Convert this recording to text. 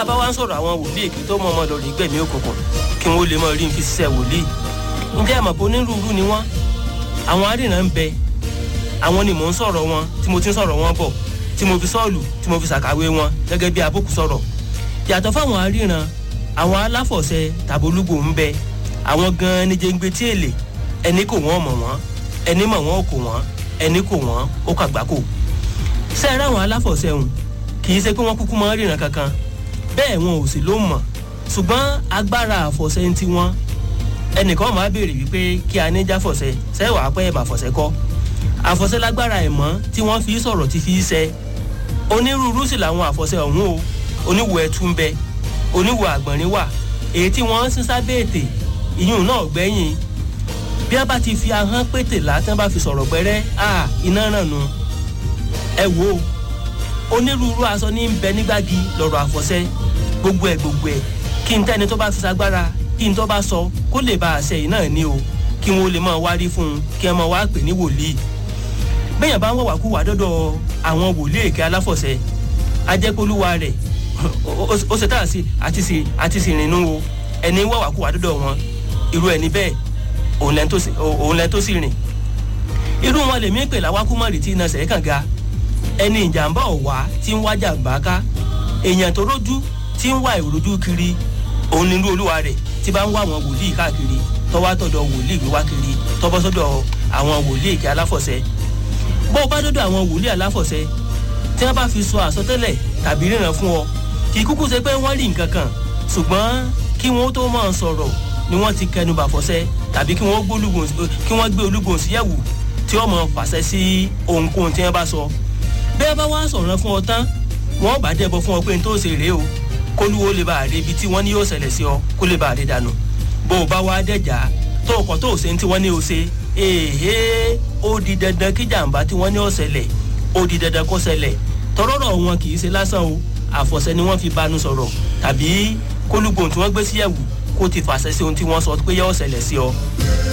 a bá wá ń sọ̀rọ̀ àwọn wòlíì kí tó mọ ọmọ lọ rí gbẹ̀mí òkùnkùn kí wọ́n lè mọ rí fi ṣiṣẹ́ wòlíì ǹjẹ́ àmọ̀ pé onírúurú ni wọ́n àwọn arìnrìn ń bẹ àwọn ni mò ń sọ̀rọ̀ wọn tí mo ti ń sọ̀rọ̀ wọn bọ̀ tí mo fi sọ́ọ̀lù tí mo fi ṣàkàwé wọn gẹ́gẹ́ bí abókù sọ̀rọ̀ yàtọ̀ fáwọn aríran àwọn aláfọ̀ṣẹ tàbólúgbò ń bẹ àwọn gan-an ní jẹ́ngbé tí èlé ẹni kò wọ́n mọ̀ wọ́n ẹni mọ̀ wọ́n kò wọ́n ẹni kò wọ́n ó kàgbákò sẹ́ẹ̀rẹ́ àwọn aláfọ̀ṣẹ hùn kì í ṣe pé wọ́n kúkú mọ́ ríran kankan bẹ́ẹ̀ wọn ò sì ló mọ̀ ṣùgbọ́n agbára àfọ̀ṣẹ ń ti wọn ẹnìkan máa béèrè wípé kí a ní jáfọ̀ṣẹ sẹ́wàá pẹ́ ẹ̀bà fọ̀ṣẹ kọ́ àfọ̀ṣẹ lágbára ẹ̀mọ́ tí wọ́n fi sọ̀rọ̀ ti fi ṣẹ onírúurú sì làwọn àfọ̀ṣẹ ọ̀hún o oníwo ẹ̀tú ń bẹ oníwo àgbọ̀nrín wà èyí tí wọ́n ń sín sábẹ́ ètè ìyún náà gbẹ́yìn bí wọ́n bá ti fi ahọ́n pété látàn bá fi sọ̀rọ̀ pẹ́rẹ́ à iná ràn nù ẹ wo onírúurú aṣọ ní ń bẹ nígbàgì lọ́rọ̀ àfọ̀ṣẹ gbogbo ẹ̀ gbogbo ẹ̀ kí n tẹ́ni tó bá fi sagbára kí n tó bá sọ kó lè bá àṣẹ yìí náà ní o kí wọn ó lè máa wárí fún un kí ẹ máa wá pè ní wòlíì bẹ́yàn bá ń wọ̀wà kú wà dọ́dọ̀ àwọn wòlíì èké aláfọ̀ṣẹ ajẹ́polúwa rẹ̀ ó ṣe táà sí àti sì àti sì rìnnú o ẹni ń wọ̀wà kú wà dọ́dọ̀ wọn irú ẹni bẹ́ẹ̀ òun lẹ́ni tó sì rìn irú wọn lèmi pè láwákúmọ̀rì tí iná sẹ̀ẹ́ kàn ga ẹni ìjàmbá ọ̀wá tí ń wá jàmbá ká èèyàn tó rójú tí ń wá ìrojú kiri òun nínú olúwa rẹ̀ tí bá ń wá àwọn wòlíì káàkiri tọ́wá tọ̀dọ̀ wòlíì wíwá kiri tọ́bọ́ sọ́dọ̀ àwọn wòlíì èké aláfọ̀ṣẹ bó o bá dọ́dọ̀ àwọn wòlíì aláfọ̀ṣẹ tí wọ́n bá fi sọ àsọtẹ́lẹ̀ tàbí ríran fún ọ kì í kúkú ṣe pé wọ́n rí nǹkan kan ṣùgbọ́n kí wọ́n tó máa sọ̀rọ̀ ni wọ́n ti kẹnu bàfọ̀ṣẹ tàbí kí wọ́n gbé olúgbòhùn síyẹ̀wò tí wọ́n máa fàṣẹ sí ohunkóhun tí wọ́n bá sọ bí wọ́n bá wá sọ̀rọ̀ fún ọ tán wọ́n bá dẹ́bọ̀ fún ọ pé n tó ṣe rèé o kólúwo lè bá àrè ibi tí wọ́n ní yóò ṣẹlẹ̀ sí ọ kó lè bá àrè dànù bó o bá wá dẹ̀jà tó o kàn tó o ṣe tí wọ́n ní o ṣe èhé ó di dandan kí jàǹbá tí wọ́n ní ó ṣẹlẹ̀ ó di dandan kó ṣẹlẹ̀ tọrọrọ wọn kì í ṣe lásán o àfọ̀ṣẹ ni wọ́n fi bánu sọ̀rọ̀ tàbí kólúgbòhùn tí wọ́n gbé síyẹ̀wò kó ti fàṣẹ sí ohun tí wọ́n sọ pé yóò ṣẹlẹ̀ sí ọ.